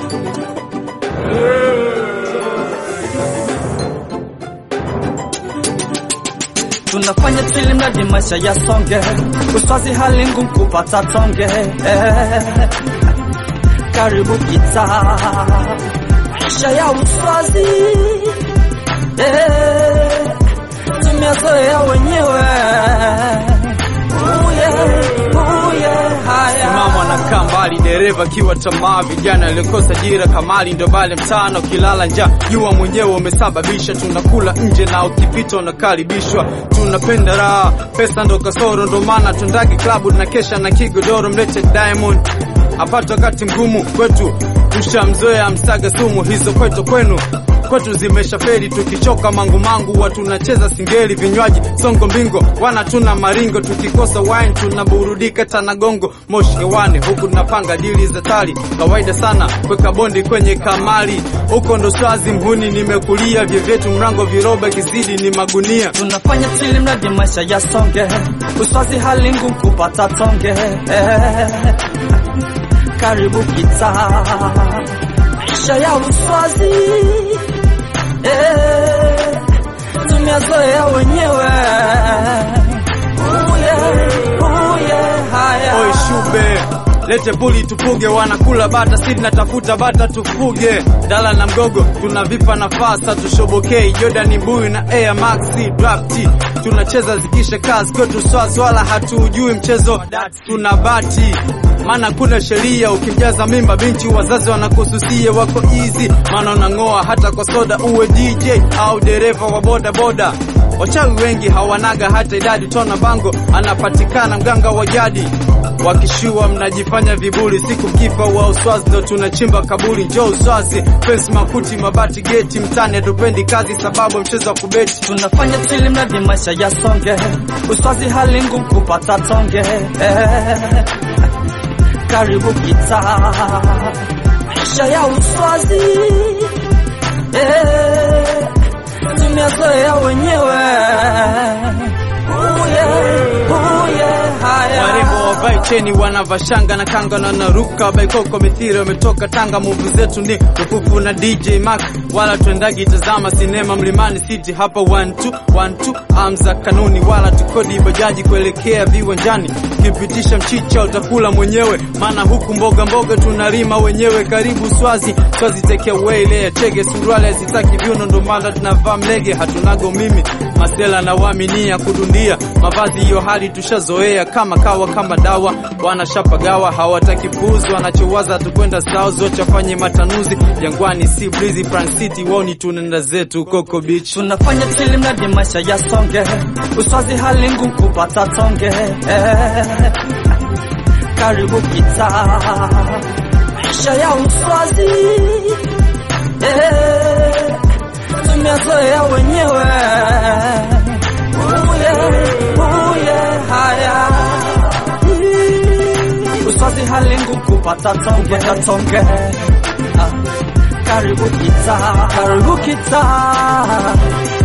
tunafanya tili mradi maisha yasonge, uswazi hali ngumu kupata tonge eh. Karibu kita maisha ya uswazi eh. Tumezoea wenyewe uye uye haya Mama anakaa mbali, dereva kiwa tamaa, vijana alikosa ajira, kamali ndo bale mtano, ukilala njaa jua mwenyewe umesababisha, tunakula nje na ukipita unakaribishwa, tunapenda raha, pesa ndo kasoro, ndo maana tundagi klabu na kesha na kigodoro, mlete Diamond apata wakati mgumu kwetu, tushamzoea msaga sumu hizo kwetu kwenu kwetu zimesha feri, tukichoka mangu mangu watu tunacheza singeli, vinywaji songo mbingo, wana tuna maringo, tukikosa wine tunaburudika tanagongo, moshi hewani, huku tunapanga dili za tali, kawaida sana kweka bondi kwenye kamali, huko ndo swazi mhuni, nimekulia vyevyetu mrango, viroba kizidi ni magunia tunafanya tili mradi maisha yasonge, uswazi hali ngumu kupata tonge eh. Karibu kita maisha ya uswazi eh. Tumezoea wenyewe uye uye haya Oi shube lete buli tupuge, wanakula bata, si tunatafuta bata tufuge. Dala na mgogo tunavipa nafasa, tushobokei Jordan Mbuyu na Air Max Draft, tunacheza zikisha kazi kwetu swazi, wala hatuujui mchezo, tuna bati maana kuna sheria, ukimjaza mimba binti wazazi wanakususia, wako easy maana unang'oa hata kwa soda, uwe DJ au dereva wa boda boda. Wachawi wengi hawanaga hata idadi, tona bango anapatikana mganga wa jadi wakishua mnajifanya viburi, siku kifa wa uswazi ndo tunachimba kaburi. Njoo uswazi, fence makuti, mabati, geti mtani, hatupendi kazi sababu mchezo wa kubeti. tunafanya tili mradi maisha yasonge, uswazi hali ngumu kupata tonge eh. Karibu kita maisha ya uswazi eh. Tumezoea wenyewe uye uye haya Warembo wavae cheni wanavaa shanga na kanga na naruka baikoko mithiri wametoka Tanga. Muvu zetu ni Rufufu na DJ Mark, wala tuendagi tazama sinema Mlimani City hapa one two, one two. Amza kanuni wala tukodi bajaji kuelekea viwanjani, kipitisha mchicha utakula mwenyewe, maana huku mboga mboga tunarima wenyewe. Karibu Swazi, Swazi take away ile chege suruali hazitaki viuno, ndo maana tunavaa mlege, hatunago mimi masela na waaminia kudundia mavazi, hiyo hali tushazoea kama kawa kama dawa, wanashapagawa hawataki puzi, wanachowaza tukwenda sao zote wafanye matanuzi Jangwani, si breezy Front City, woni tunaenda zetu Coco Beach. tunafanya tili mradi maisha yasonge, uswazi hali ngumu kupata tonge eh. Karibu kita maisha ya uswazi eh. Tumezoea wenyewe uye uye haya uswazi hali ngumu kupata tonge tonge ah. Karibu kita, karibu kita